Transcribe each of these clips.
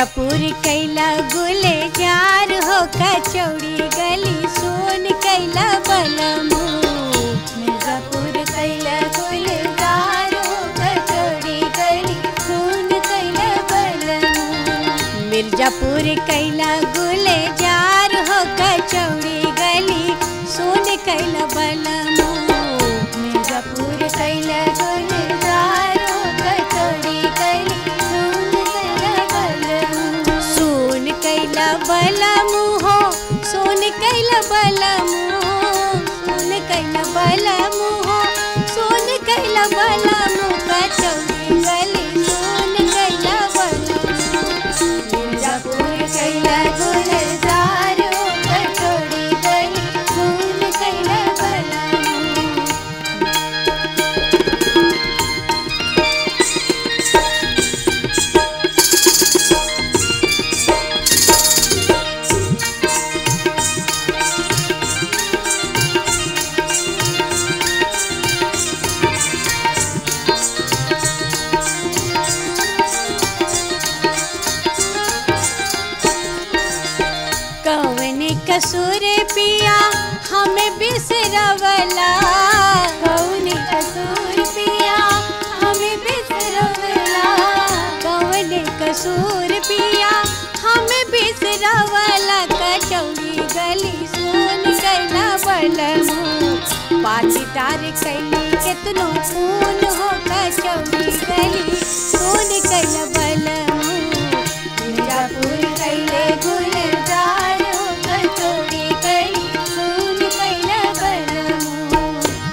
मिर्जापुर कैला गुले जार हो कचौड़ी गली सोन कैला बलमू मिर्जापुर कैला गुले जार हो कचौड़ी गली सोन कैला बलमू मिर्जापुर कैला गुले जार हो कचौड़ी गली सोन कैला बलमू मिर्जापुर कैला गुले जार हो कचौड़ी गली सोन कैला बलमू सोन कैला बलमू हो सोन कैला बलमू सोन कैला बलमू हो सोन कैला बलमू कचौड़ी गली सोन कैला बलमू मिर्जापुर कैला गुलजार हो कचौड़ी गली सोन कैला बलमू कौन कसूर पिया हमें बिसरवला कौन कसूर पिया हमें बिसरवला कौन कसूर पिया हमें बिसरवला कचौड़ी गली सोन कैला बलमू पाटीदार कैली केतनो खून हो कचौड़ी गली सोन कैला बलमू मिर्जापुर कैले गुलजार हो कचौड़ी गली सोन कैला बलमू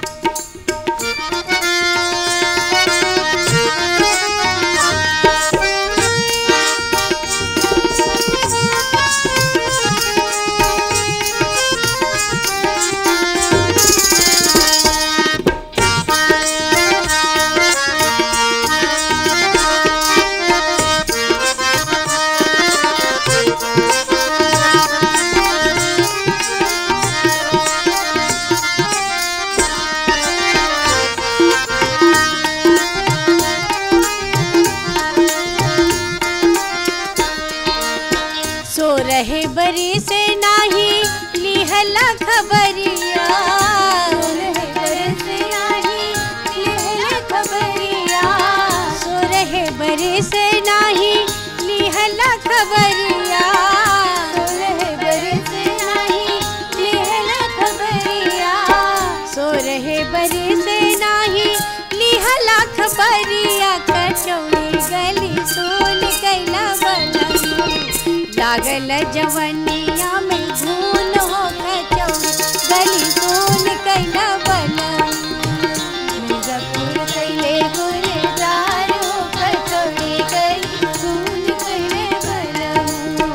सो रहे बरी से नाही लिहला खबरिया सो रहे बरी से नाही लिहला खबरिया सो रहे बरी से नाही लिहला खबरिया सो रहे बरी से नाही लिहला खबरिया सो रहे बरी से नाही लिहला खबरिया कचौड़ी गली सोन कैला बलमू लागल जवनिया में धून हो कचौड़ी गली सोन कैला बलमू मिर्जापुर कैले गुलजार हो कचौड़ी गली सोन कैले बलमू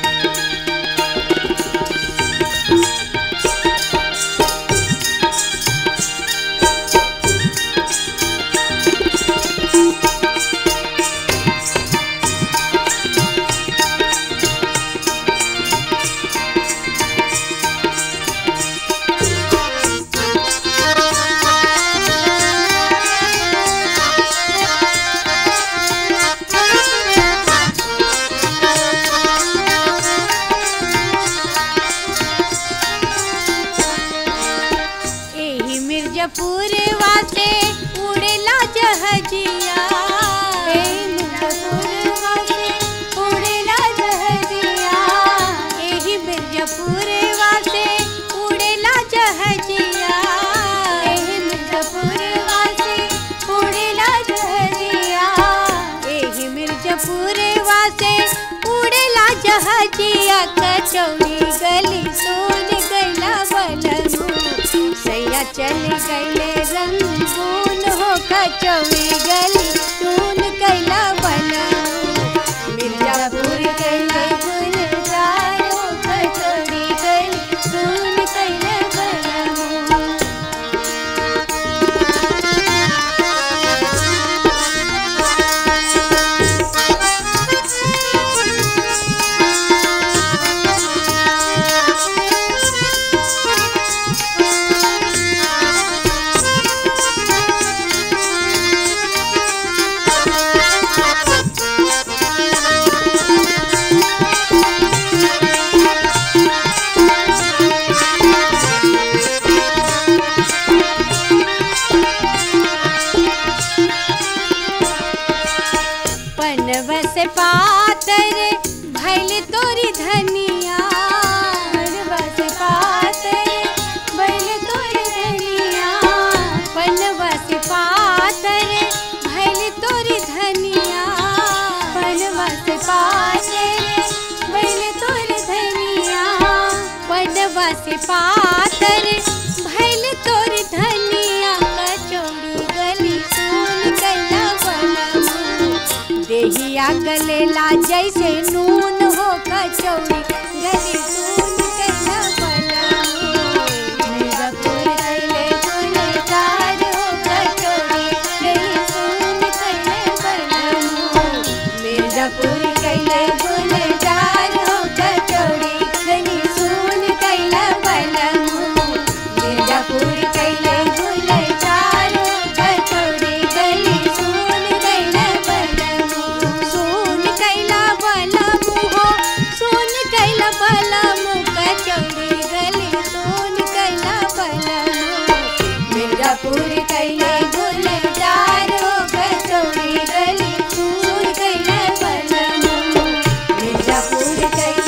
एही मिर्जापुर वासे उड़ेला जहजिया एही मिर्जापुर वासे उड़ेला जहजिया एही मिर्जापुर वासे उड़ेला जहजिया एही मिर्जापुर वासे उड़ेला जहजिया एही मिर्जापुर वासे उड़ेला जहजिया कचौड़ी गली सोन गैला बलमू सैया चल गैले रंगून हो कचौड़ी गली सोन कैला बलमू मिर्जापुर कैले गुलजार हो कचौड़ी गली सोन कैला बलमू से पातर भैल तोरी धनिया पनवा से पातर भैल तोरी धनिया पनवा से पातर भैल तोरी धनिया पनवा से पातर भैल तोरी धनिया पनवा से पातर भैल तोरी धनिया कचौड़ी गली सुन कैला बनमू देहिया गलेला जैसे नून हो कचौड़ी गली सुन कैला बनमू मिर्जापुर कैले गुलजार हो कचौड़ी गली सुन कैले बनमू मिर्जापुर कैले गुलजार हो कचौड़ी गली सुन कैला बनमू मिर्जापुर कैले गुलजार हो कचौड़ी गली सुन कैला बनमू सुन कैला बनमू हो सुन कैला बनमू कचौड़ी गली सुन कैला बनमू मिर्जापुर कैले गुलजार हो कचौड़ी गली सुन कैला बनमू मिर्जापुर कैले